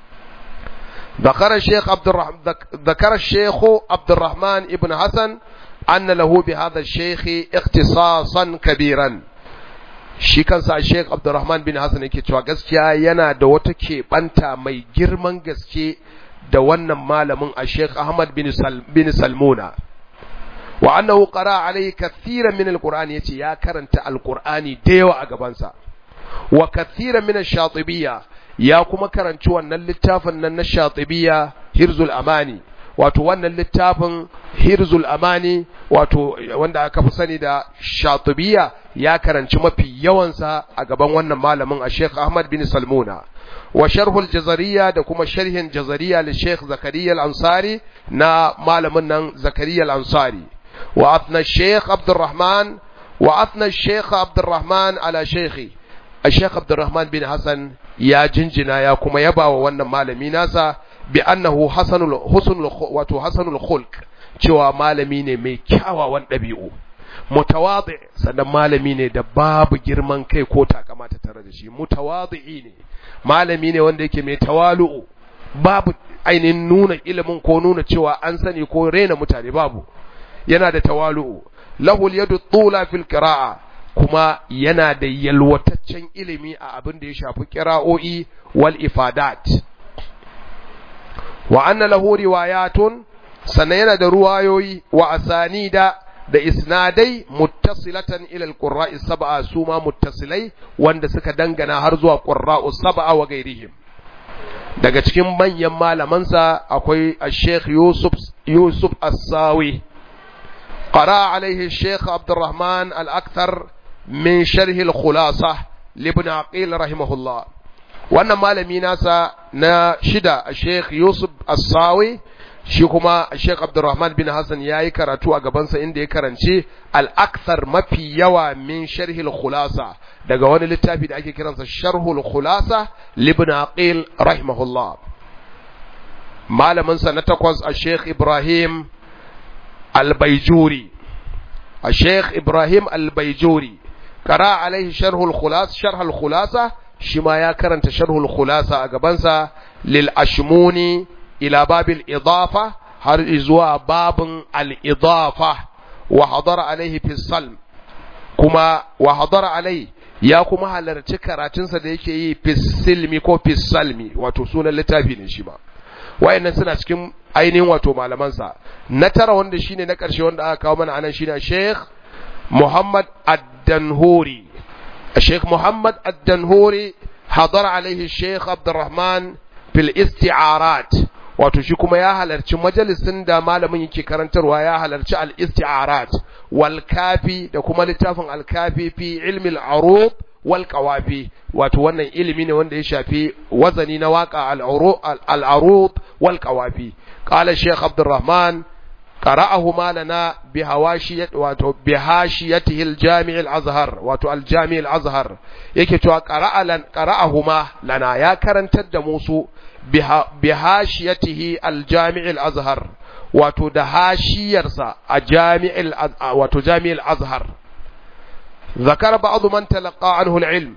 ذكر الشيخ عبد الرحمن ذكر الشيخ عبد الرحمن ابن حسن أن له بهذا الشيخ اختصاصا كبيرا shi kansa Sheikh Abdulrahman bin Hassan yake cewa gaskiya yana da wata keɓanta mai girman gaske da wannan malamin a Sheikh Ahmad bin, Sal, bin Salmuna wa annahu qara alayhi kathiran min alqur'ani yace ya karanta alqur'ani da yawa a gabansa wa kathiran min ash-shatibiyya ya kuma karanci wannan littafin nan na shatibiya hirzul amani wato wannan littafin hirzul amani wato wanda aka fi sani da shatibiya ya karanci mafi yawansa a gaban wannan malamin a Sheikh Ahmad bin Salmuna wa sharhul jazariya da kuma sharhin jazariya li Sheikh Zakariya al-Ansari na malamin nan Zakariya al-Ansari wa athna Sheikh Abdurrahman wa athna Sheikh Abdurrahman ala Sheikhi Sheikh Abdurrahman bin Hassan ya jinjina ya kuma yaba wa wannan malami nasa bi annahu hasanul husnul wato hasanul khulq cewa malami ne mai kyawawan ɗabi'u mutawadi sannan malami ne da babu girman kai ko takama ta tare da shi mutawadi ne malami ne wanda yake mai tawalu'u babu ainihin nuna ilimin ko nuna cewa an sani ko rena mutane babu yana da tawalu'u lahu yadu tula fil qira'a kuma yana da yalwataccen ilimi a abin da ya shafi qira'o'i wal ifadat wa anna lahu riwayatun sannan yana da ruwayoyi wa asanida da isnadai muttasilatan ila alqurra'i sab'a suma muttasilai wanda suka dangana har zuwa qurra'u sab'a wa gairihim daga cikin manyan malamansa akwai Sheikh Yusuf Yusuf As-Sawi qara alaihi Sheikh Abdurrahman Al-Akthar min sharh al-khulasa libn Aqil rahimahullah wannan malami nasa na shida Sheikh Yusuf As-Sawi shi kuma Sheikh Abdurrahman bin Hassan ya yi karatu a gabansa inda ya karanci al'aksar mafi yawa min sharhil khulasa daga wani littafi da ake kiransa sharhul khulasa libn aqil rahimahullah malaminsa na takwas a Sheikh Ibrahim al-Baijuri a Sheikh Ibrahim al-Baijuri kara alaihi sharhul khulasa sharhul khulasa shi ma ya karanta sharhul khulasa a gabansa lil ashmuni ila babil idafa har zuwa babin al-idafa wa hadara alaihi fi salm kuma wa hadara alai ya kuma halarci karatunsa da yake yi fi silmi ko fi salmi wato sunan littafi ne shi ma wayannan suna cikin ainihin wato malamansa na tara wanda shine na karshe wanda aka kawo mana anan shine Sheikh Muhammad Ad-Danhuri Sheikh Muhammad Ad-Danhuri hadara alaihi Sheikh Abdurrahman fil isti'arat wato shi kuma ya halarci majalisin da malamin yake karantarwa ya halarci al-isti'arat wal kafi da kuma littafin al-kafi fi ilmi al-arud wal qawafi wato wannan ilimi ne wanda ya shafi wazani na waka al-arud wal qawafi qala shaykh abdurrahman qara'ahuma lana bi hawashiyat wato bi hashiyatihi al-jami' al-azhar wato al-jami' al-azhar yake cewa qara'alan qara'ahuma lana ya karantar da musu bi hashiyatihi al-jami' al-azhar wato da hashiyarsa a jami'il wato jami'il azhar ذكر بعض من تلقى عنه العلم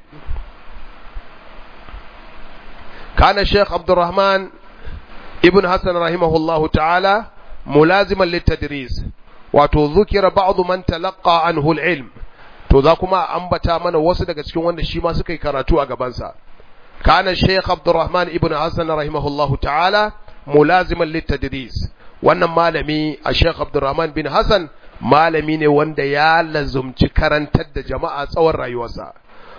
كان الشيخ عبد الرحمن ابن حسن رحمه الله تعالى ملازما للتدريس وتذكر بعض من تلقى عنه العلم to za kuma ambata mana wasu daga cikin wanda shi ma suka yi karatu a gabansa kana Sheikh Abdurrahman ibn Hassan rahimahullahu ta'ala mulaziman litadris wannan malami a Sheikh Abdurrahman bin Hassan malami ne wanda ya lazumci karantar da jama'a tsawon rayuwarsa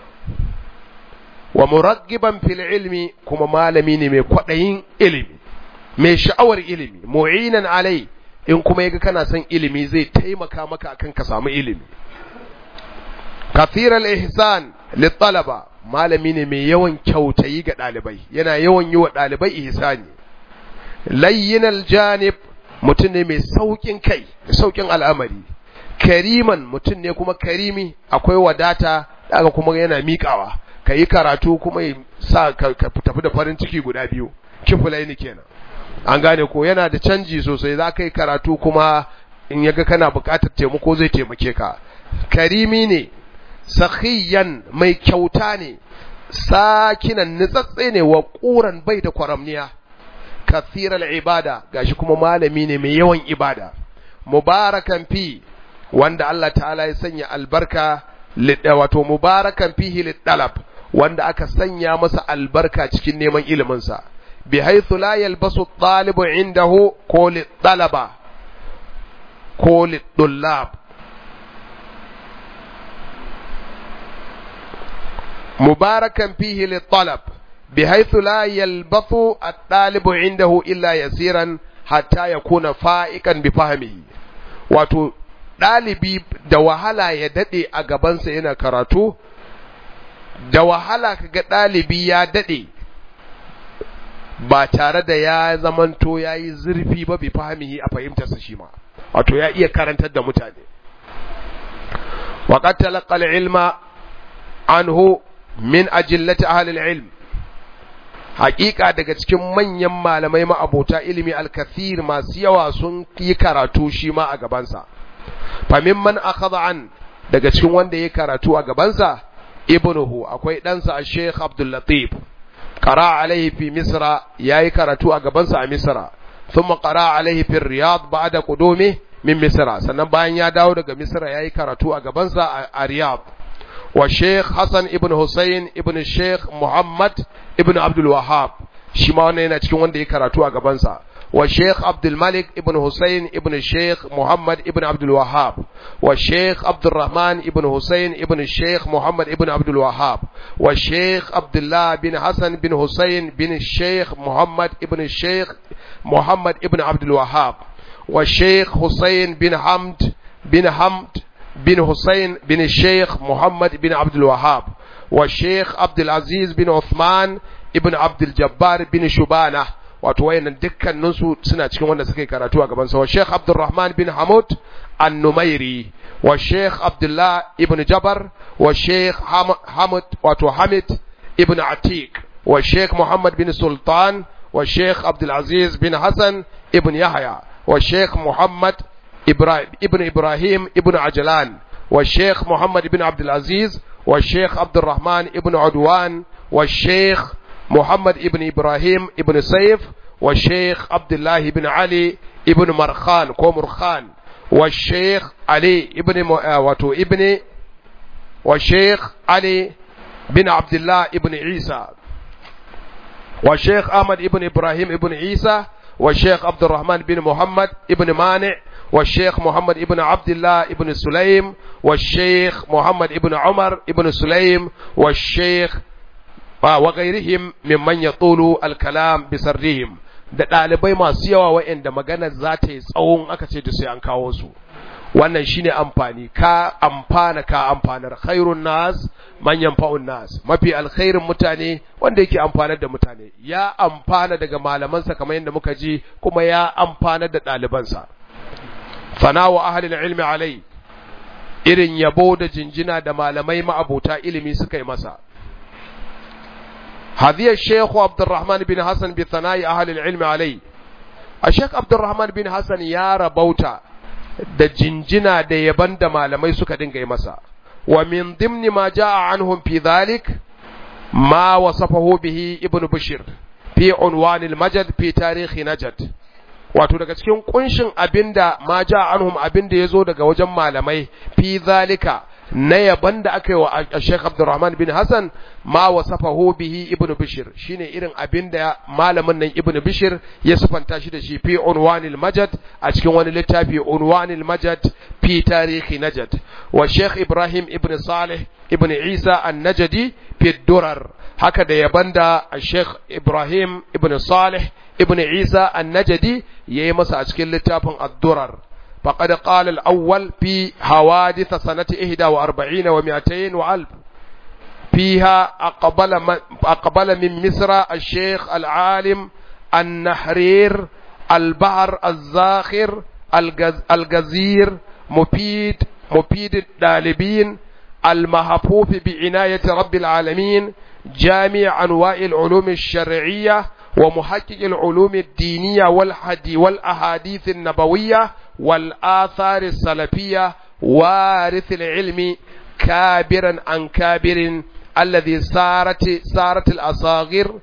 wa muraggiban fil ilmi kuma malami ne mai kwaɗayin ilimi mai sha'awar ilimi mu'inan alai in kuma yaga kana son ilimi zai taimaka maka akan ka samu ilimi kathir al-ihsan lit-talaba malami ne mai yawan kyautayi ga ɗalibai yana yawan yi wa ɗalibai ihsani layyin al-janib mutum ne mai saukin kai saukin al'amari kariman mutum ne kuma karimi akwai wadata daga kuma yana miƙawa ka yi karatu kuma sa ka tafi da farin ciki guda biyu kifulai ne kenan an gane ko yana da canji sosai za ka yi karatu kuma in yaga kana buƙatar taimako zai taimake ka karimi ne sakhiyan mai kyauta ne sakinan nitsatse ne wa ƙuran bai da kwaramniya kathiral ibada gashi kuma malami ne mai yawan ibada mubarakan fi wanda Allah ta'ala ya sanya albarka wato mubarakan fihi lidalab wanda aka sanya masa albarka cikin neman iliminsa bi haythu la yalbasu talibu indahu ko lidalaba ko lidullab mubarakan fihi lidalab بحيث لا يلبث الطالب عنده إلا يسيرا حتى يكون فائقا بفهمه wato ɗalibi da wahala ya daɗe a gabansa yana karatu da wahala kaga ɗalibi ya daɗe ba tare da ya zamanto ya yi zurfi ba bi fahimihi a fahimtarsa shi ma wato ya iya karantar da mutane waƙar talakal ilma anhu min ajillati ahlil ilm hakika daga cikin manyan malamai ma'abota ilimi alkathir masu yawa sun yi karatu shi ma a gabansa famimman akhadha an daga cikin wanda ya karatu a gabansa ibnuhu akwai ɗansa a sheikh abdul latif qara alaihi fi misra yayi karatu a gabansa a misra thumma qara alaihi fi riyad ba'da qudumi min misra sannan bayan ya dawo daga misra yayi karatu a gabansa a riyadh wa sheikh hasan ibn husayn ibn sheikh muhammad ibn abdul wahhab shi ma wannan yana cikin wanda ya karatu a gabansa والشيخ عبد الملك ابن حسين ابن الشيخ محمد ابن عبد الوهاب والشيخ عبد الرحمن ابن حسين ابن الشيخ محمد ابن عبد الوهاب والشيخ عبد الله بن حسن بن حسين بن الشيخ محمد ابن الشيخ محمد ابن عبد الوهاب والشيخ حسين بن حمد بن حمد بن حسين بن الشيخ محمد بن عبد الوهاب والشيخ عبد العزيز بن عثمان ابن عبد الجبار بن شبانه wato wayannan dukkaninsu suna cikin wanda suka yi karatu a gaban sa wa Sheikh Abdulrahman bin Hamud An-Numairi wa Sheikh Abdullah ibn Jabar wa Sheikh Hamid wato Hamid ibn Atiq wa Sheikh Muhammad bin Sultan wa Sheikh Abdul Aziz bin Hassan ibn Yahya wa Sheikh Muhammad Ibrahim ibn Ibrahim ibn Ajlan wa Sheikh Muhammad ibn Abdul Aziz wa Sheikh Abdulrahman ibn Udwan wa Sheikh محمد ابن إبراهيم ابن سيف والشيخ عبد الله بن علي ابن مرخان كومرخان والشيخ علي ابن م... واتو ابن والشيخ علي بن عبد الله ابن عيسى والشيخ أحمد ابن إبراهيم ابن عيسى والشيخ عبد الرحمن بن محمد ابن مانع والشيخ محمد ابن عبد الله ابن سليم والشيخ محمد ابن عمر ابن سليم والشيخ wa gairihim mimman ya tsolo alkalam bisarrihim da ɗalibai masu yawa wa'anda magana za ta yi tsawon aka ce da sai an kawo su wannan shine amfani ka amfana ka amfanar khairun nas manyan fa'un nas mafi alkhairin mutane wanda yake amfanar da mutane ya amfana daga malamansa kamar yadda muka ji kuma ya amfanar da ɗalibansa fana wa ahlil ilmi alai irin yabo da jinjina da malamai ma'abota ilimi suka yi masa هذه الشيخ عبد الرحمن بن حسن بثناء أهل العلم عليه الشيخ عبد الرحمن بن حسن يا ربوتا da jinjina da yaban da malamai suka dinga yi masa wa min dimni ma jaa anhum fi dhalik ma wasafahu bihi ibnu bashir fi unwan al-majad fi tarikh najd wato daga cikin kunshin abinda ma jaa anhum abinda yazo daga wajen malamai fi zalika na yaban da aka yi wa Sheikh Abdulrahman bin Hassan ma wasafahu bihi Ibn Bishir shine irin abin da malamin nan Ibn Bishir ya sufanta shi da shi fi unwanil majad a cikin wani littafi unwanil majad fi tarihi najad wa Sheikh Ibrahim Ibn Salih Ibn Isa an-Najdi fi durar haka da yaban da Sheikh Ibrahim Ibn Salih Ibn Isa an-Najdi yayi masa a cikin littafin ad-durar فقد قال الأول في حوادث سنة إهدى وأربعين ومئتين وألف فيها أقبل من, أقبل من مصر الشيخ العالم النحرير البحر الزاخر الجز الجزير مفيد مفيد الطالبين المحفوف بعناية رب العالمين جامع أنواع العلوم الشرعية ومحقق العلوم الدينية والحدي والأحاديث النبوية والآثار السلفية وارث العلم كابرا عن كابر الذي صارت صارت الأصاغر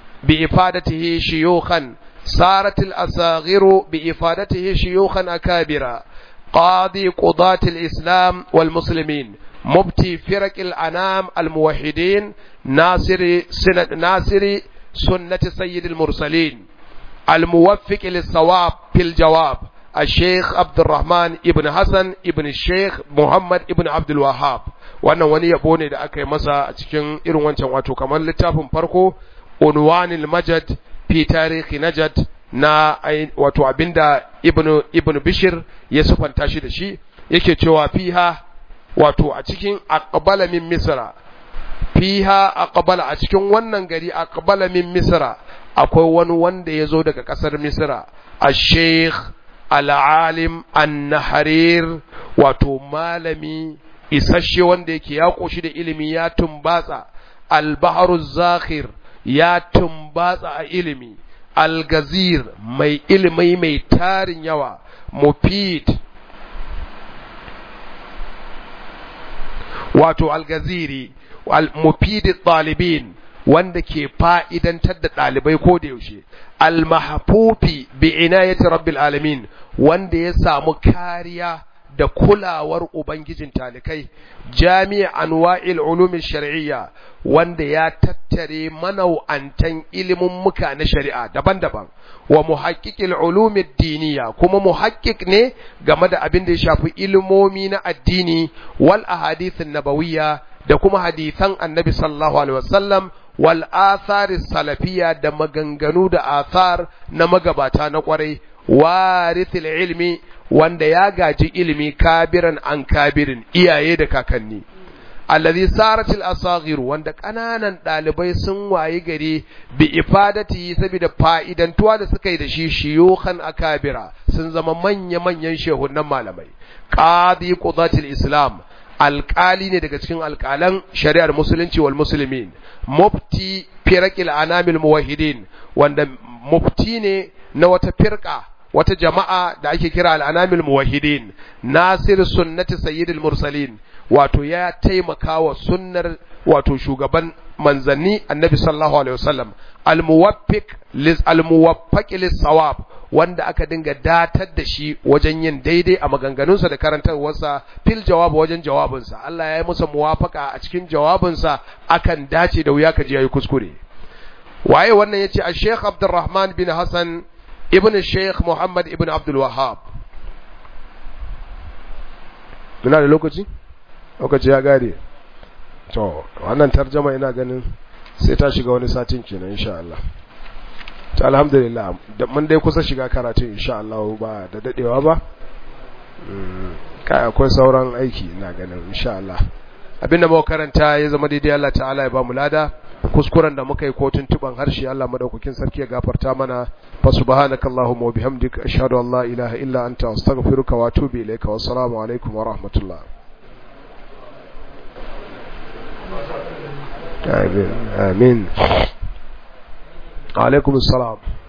بإفادته شيوخا صارت الأصاغر بإفادته شيوخا أكابرا قاضي قضاة الإسلام والمسلمين مبتي فرق الأنام الموحدين ناصر سنة ناصر سنة سيد المرسلين الموفق للصواب في الجواب الشيخ عبد الرحمن ابن حسن ابن الشيخ محمد ابن عبد الوهاب wannan wani yabo ne da aka yi masa a cikin irin wancan wato kamar littafin farko unwanil majad fi tarihi najad na wato abinda ibn ibn bishir ya sufanta shi da shi yake cewa fiha wato a cikin aqbala min misra fiha aqbala a cikin wannan gari aqbala min misra akwai wani wanda ya zo daga kasar misra a-sheikh al-alim an-nahrir wato malami isasshe wanda yake ya koshi da ilimi ya tumbatsa al-bahru zakhir ya tumbatsa a ilimi al-gazir mai ilimi mai tarin yawa mufid wato al-gaziri al-mufid talibin wanda ke fa'idantar da ɗalibai ko da yaushe al-mahfufi bi inayati rabbil alamin wanda ya samu kariya da kulawar ubangijin talikai jami'a anwa'il ulumi shar'iyya wanda ya tattare manau'antan ilimin muka na shari'a daban-daban wa muhaqqiqil ulumi diniya kuma muhaqqiq ne game da abin da ya shafi ilimomi na addini wal ahadithin nabawiyya da kuma hadisan annabi sallallahu alaihi wasallam wal athari salafiyya da maganganu da athar na magabata na kwarai warithil ilmi wanda ya gaji ilimi kabiran an kabirin iyaye da kakanni allazi saratil asagir wanda kananan dalibai sun wayi gari bi ifadati saboda fa'idantuwa da suka yi da shi shiyukan akabira sun zama manya manyan shehunan malamai qadi qudatil islam alƙali ne daga cikin alƙalan shari'ar musulunci wal muslimin mufti firaqil anamil muwahhidin wanda mufti ne na wata firqa wata jama'a da ake kira al'anamil muwahhidin nasir sunnati sayyidil mursalin wato ya taimaka wa sunnar wato shugaban manzanni annabi sallallahu alaihi wasallam almuwaffiq lis almuwaffaq lis sawab wanda aka dinga datar da shi wajen yin daidai a maganganunsa da karantarwarsa fil jawab wajen jawabinsa Allah ya yi masa muwafaka a cikin jawabinsa akan dace da wuya ka ji yayi kuskure waye wannan yace a Sheikh Abdulrahman bin Hassan ibn Sheikh Muhammad ibn Abdul Wahhab muna da lokaci lokaci ya gare to wannan tarjama ina ganin sai ta shiga wani satin kenan insha Allah ta alhamdulillah da mun dai kusa shiga karatun insha Allah ba da dadewa ba kai akwai sauran aiki ina ganin insha Allah abinda muka karanta ya zama daidai Allah ta'ala ya ba mu lada kuskuren da muka yi ko tuntuban harshe Allah madaukakin sarki ya gafarta mana fa subhanakallahumma wa bihamdika ashhadu an la ilaha illa anta astaghfiruka wa atubu ilayka wa assalamu alaikum wa rahmatullah آمين آمين عليكم السلام